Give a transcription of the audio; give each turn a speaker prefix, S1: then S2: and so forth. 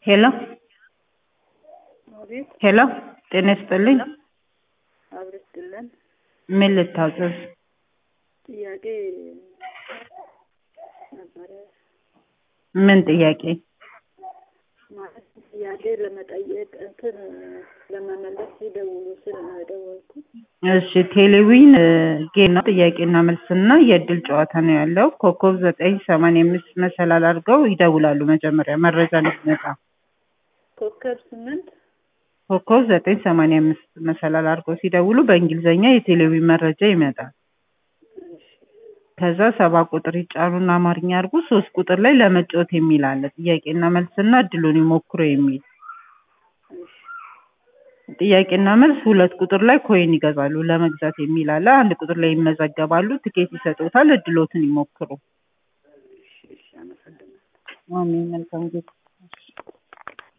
S1: ሄሎ
S2: አቤት
S1: ሄሎ ጤና ይስጥልኝ
S2: አብረስጥልን
S1: ምን ልታዘዝ
S2: ጥያቄ ነበረ
S1: ምን ጥያቄ
S2: ማለት ጥያቄ ለመጠየቅ እንትን ለመመለስ ሲደውሉ ስል ነው የደወልኩት።
S1: እሺ ቴሌዊን ጌም ነው ጥያቄና መልስና የእድል ጨዋታ ነው ያለው ኮከብ ዘጠኝ ሰማንያ አምስት መሰላል አድርገው ይደውላሉ መጀመሪያ መረጃ እንዲመጣ
S2: ኮከብ ስምንት
S1: ኮከብ ዘጠኝ ሰማንያ አምስት መሰላል አድርገው ሲደውሉ በእንግሊዝኛ የቴሌዊን መረጃ ይመጣል ከዛ ሰባ ቁጥር ይጫኑና አማርኛ አድርጉ ሶስት ቁጥር ላይ ለመጫወት የሚል አለ ጥያቄና መልስና እድሉን ይሞክሩ የሚል ጥያቄና መልስ ሁለት ቁጥር ላይ ኮይን ይገዛሉ ለመግዛት የሚል አለ አንድ ቁጥር ላይ ይመዘገባሉ ትኬት ይሰጡታል እድሎትን ይሞክሩ
S2: እሺ፣ እሺ፣ አመሰግናለሁ።
S1: አሜን መልካም ጊዜ